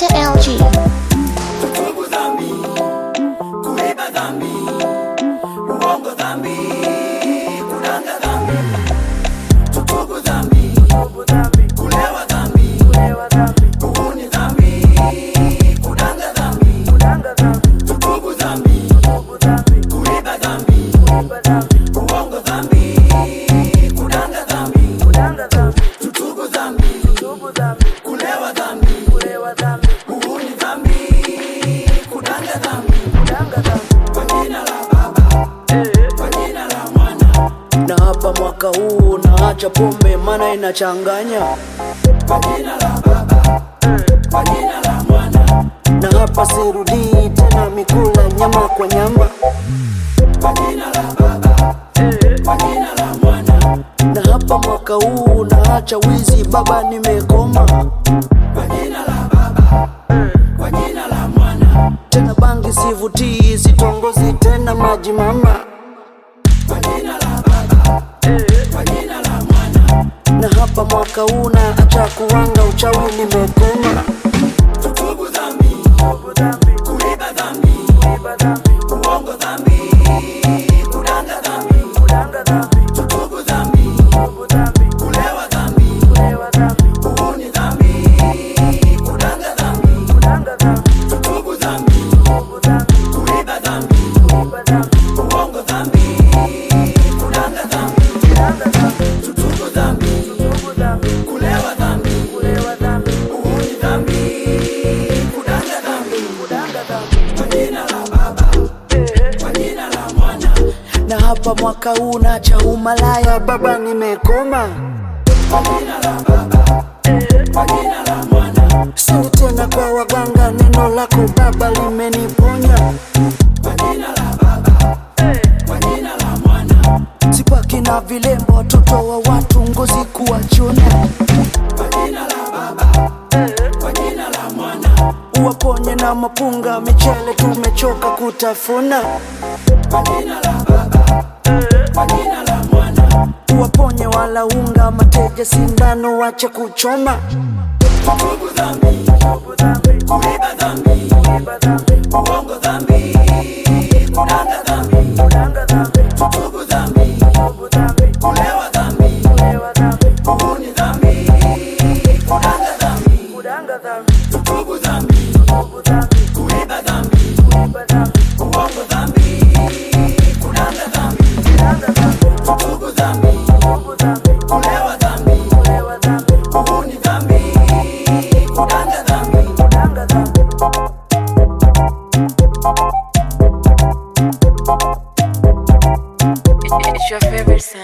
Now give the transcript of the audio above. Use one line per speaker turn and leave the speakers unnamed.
Mr. LG.
Tutubu dhambi, kuiba dhambi, uongo dhambi, kudanga dhambi. Tutubu dhambi, kulewa dhambi, uhuni dhambi, kudanga dhambi. Tutubu dhambi, kuiba dhambi, uongo dhambi, kudanga dhambi. Tutubu dhambi, kulewa dhambi, uhuni dhambi, kudanga dhambi. Kwa jina la Baba, kwa jina la Mwana,
na hapa mwaka huu naacha pombe mana inachanganya
kwa jina la Baba, kwa jina la Mwana,
na hapa sirudii tena mikula nyama kwa nyama
kwa jina la Baba, kwa jina la Mwana,
na hapa mwaka huu naacha wizi baba nimekoma
kwa jina la Baba, kwa jina la Mwana,
tena bangi sivutii sitongozi tena maji mama
kwa jina la Baba, kwa jina la Mwana.
na hapa mwaka huu naacha kuwanga uchawi nimekoma
Tutubu dhambi, kuiba dhambi, uongo dhambi, kudanga dhambi. Tutubu dhambi, kulewa dhambi, uhuni dhambi, kudanga dhambi. Tutubu dhambi, kuiba dhambi, uongo dhambi, kudanga dhambi. Tutubu dhambi, kulewa dhambi, uhuni dhambi, kudanga dhambi. Kwa jina la Baba, kwa jina la Mwana,
na hapa mwaka huu naacha umalaya baba nimekoma
kwa jina la Baba, kwa jina la Mwana,
sini tena kwa waganga neno lako baba limeniponya
kwa jina la Baba, kwa jina la Mwana,
sipaki na vilembo watoto wa watu ngozi kuwachona
kwa jina la Baba, kwa jina la Mwana,
uwaponye na mapunga michele tumechoka kutafuna
kwa jina la Baba, kwa jina la Mwana.
uwaponye wala unga mateja sindano wache kuchoma
Tutubu dhambi, kuiba dhambi, uongo dhambi, kudanga dhambi. Tutubu dhambi, kulewa dhambi, uhuni dhambi, kudanga dhambi. Tutubu dhambi, kuiba dhambi, uongo dhambi, kudanga dhambi. Tutubu dhambi, kulewa dhambi, uhuni dhambi, kudanga dhambi.
It's your favorite sound.